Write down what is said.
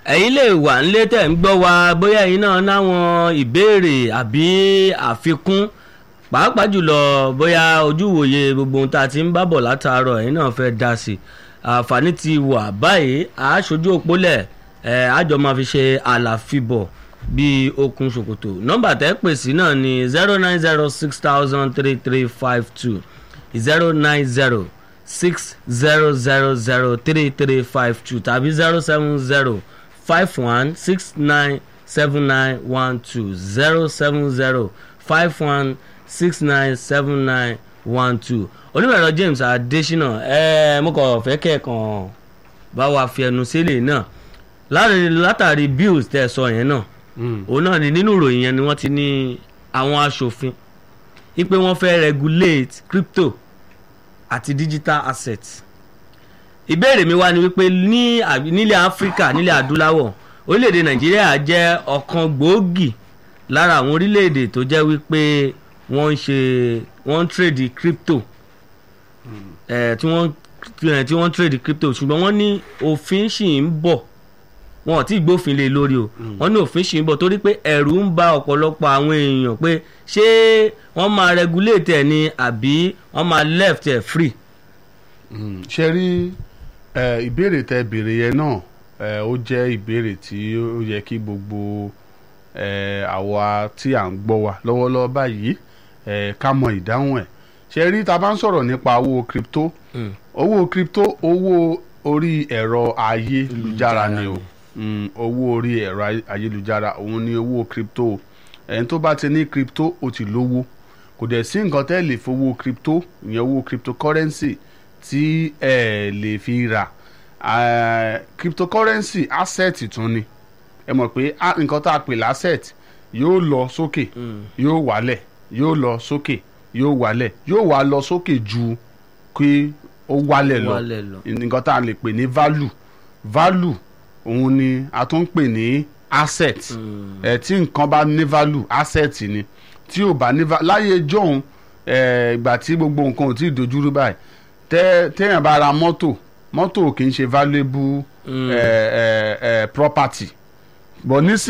ẹ̀yin lè wà nílé tẹ̀ ń gbọ́ wa bóyá ẹ̀yin náà náwọn ìbéèrè àbí àfikún pàápàá jùlọ bóyá ojúwòye gbogbo ohun tá a ti ń bá bọ̀ látàárọ̀ ẹ̀yin náà fẹ́ dá sí i àǹfààní ti wà báyìí àáṣojú òpólẹ̀ ẹ̀ àjọ máa fi ṣe àlàfibọ̀ bíi okùn ṣòkòtò nọ́mbà tẹ́ pè sí náà ni zero nine zero six thousand three three five two zero nine zero six zero zero zero three three five two tàbí zero seven zero five one six nine seven nine one two zero seven zero five one six nine seven nine one two onímọ̀ẹ̀rọ James Adésínà ẹ mo kàn fẹ́ kẹ́ẹ̀kan bá wa fi ẹnu sílẹ̀ náà látàrí bills tẹ́ ẹ sọ yẹn náà òun náà ni nínú ìròyìn yẹn ni wọ́n ti ní àwọn aṣòfin wípé wọ́n fẹ́ regulate crypto àti digital assets ìbéèrè mi wá ni wípé ní nílẹ̀ áfíríkà nílẹ̀ adúláwọ̀ orílẹ̀-èdè nàìjíríà jẹ́ ọ̀kan gbòógì lára àwọn orílẹ̀-èdè tó jẹ́ wípé wọ́n ń ṣe wọ́n ń trade crypto ẹ̀ tí wọ́n tí wọ́n ń trade crypto ṣùgbọ́n wọ́n ní òfin ṣì ń bọ̀ wọn ò tí ì gbófin lé lórí o wọ́n ní òfin ṣì ń bọ̀ torí pé ẹ̀rù ń ba ọ̀pọ̀lọpọ̀ àwọn èèyàn pé ṣé wọ́n máa regulate ẹ̀ ni àbí wọ́n máa left ẹ̀ free. ṣe rí ìbéèrè tẹ béèrè yẹn náà ó jẹ́ ìbéèrè tí ó yẹ kí gbogbo àwa tí à ń gbọ́ wa lọ́wọ́lọ́wọ́ báyìí ká mọ ìdáhùn ẹ̀ ṣe rí ta bá ń sọ̀rọ̀ nípa owó crypto owó crypto owó orí ẹ̀rọ ayélujára ni o owó orí ẹ̀rọ ayélujára òun ni owó crypto ẹni tó bá ti ní crypto ó ti lówó kò dẹ̀ sí nǹkan tẹ́ lè fowó crypto ìyẹn owó cryptocurrency tí ẹ lè fi rà cryptocurrency asset tún ni ẹ mọ̀ pé nǹkan tá a pè l'asset yóò lọ sókè yóò wálẹ̀ yóò lọ sókè yóò wálẹ̀ yóò wá lọ sókè ju kí ó wálẹ̀ lọ nǹkan tá a lè pè ní value value òun ni a tún ń pè ní asset ẹ tí nǹkan bá ní value asset ni tí ò bá ní value láyé jọ̀hún ìgbà tí gbogbo nǹkan ò tí ì dojúrú báyìí téèyàn bá ra mọ́tò mọ́tò kì í ṣe valuable property but nísìnyí.